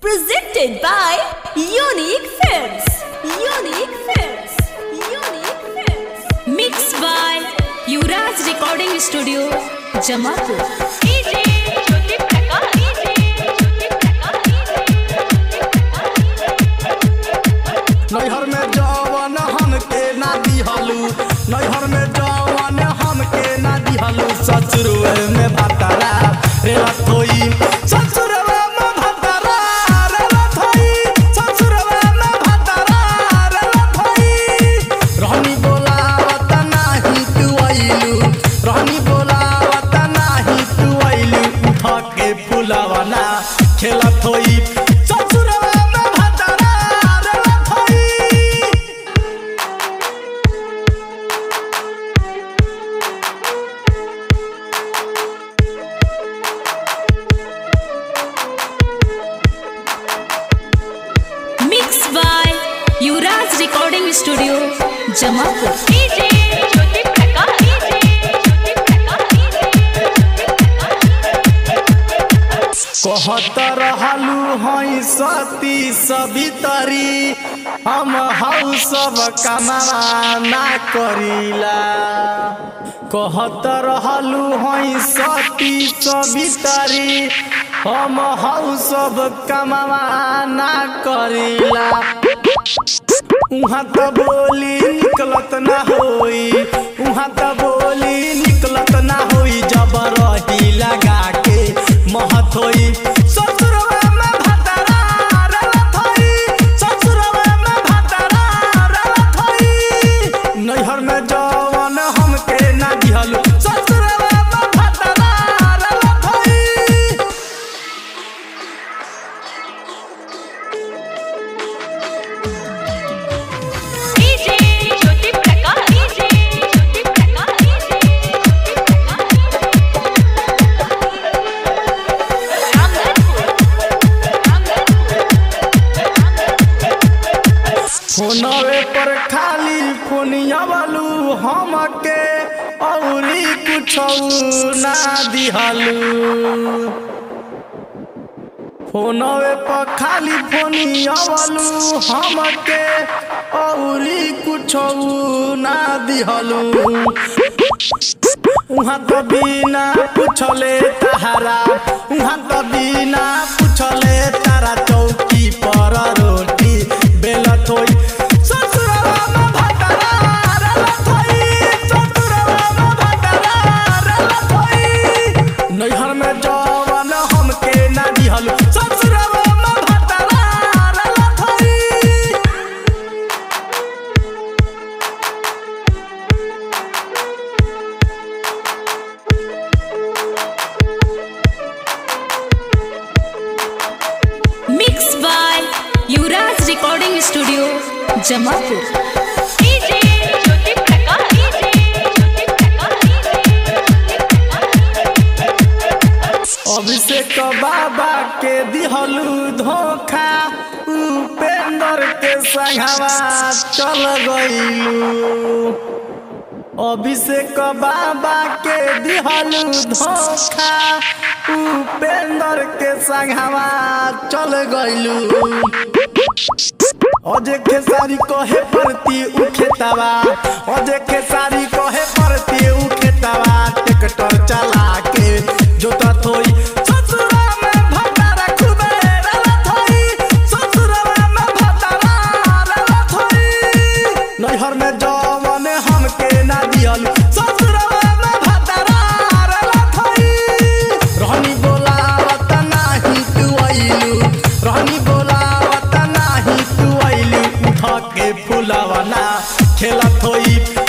Presented by Unique Films. Unique Films. Unique Films. Mixed by Yuvraj Recording Studio, Jamalpur. DJ Jyoti Prakash. DJ Jyoti Prakash. नैहर में जवन हमके ना दिहलू नैहर में जवन हमके ना दिहलू ससुरवे में भतरा रे लथोई ससुरवे में भतरा रे लथोई ससुरवे में भतरा रे लथोई रहनी बोलावत नाही तू आइलू रहनी बोलावत नाही तू आइलू उठ के फुलवना खेलत होई ससुरवे में भतरा रे लथोई Mixed by Yuvraj Recording Studio, Jamalpur. DJ Jyoti Prakash. DJ Jyoti Prakash. कहत रहलू हई सती सवितरी हम हऊ सब कमावा ना करीला कहत रहलू हई सती सवितरी हम हऊ सब कमावा ना करीला उहाँ त बोली निकलत ना होई उहाँ त बोली निकलत ना होई जब रही लगा के महत होई ससुरवा में भतरा रलत होई ससुरवा में भतरा रलत होई नैहर में जवन हमके ना दिहलू ससुरवा में भतरा रलत होई DJ Jyoti Prakash. DJ Jyoti Prakash. DJ Ramdhanpur. फोनवे पर खाली फोनिया वालू हमके औरी कुछ ना दिहलू फोनवे पर खाली फोनिया वालू हमके औरी कुछ ना दिहलू उहाँ त बिना पुछले तहारा उहाँ त बिना पुछले तारा चौकी पर रोटी बेलत होई ससुरवा में भतरा रलत होई ससुरवा में भतरा रलत होई नैहर में जवन हमके ना दिहलू ससुरवा में भतरा रलत होई Mixed by Yuvraj Recording Studio, Jamalpur. DJ Jyoti Prakash. DJ Jyoti Prakash. Abhishek बाबा के दिहलू धोखा उपेंद्र के संघवा चल गईलू अभिषेक बाबा के दिहलू धोखा उपेंद्र के संघवा चल गईलू अजे खेसारी कहे परती उखेतावा अजे खेसारी कहे परती उखेतावा ट्रैक्टर चला के जोता थोई ससुरा में भतारा खूबे रलत होई ससुरा में भतारा रलत होई नैहर में जवन हमके ना दिहल ससुरा में भतारा रलत होई रहनी बोलावत नाही तू आइलू रहनी बोलावत नाही तू आइलू उठ के फुलवना खेलत होई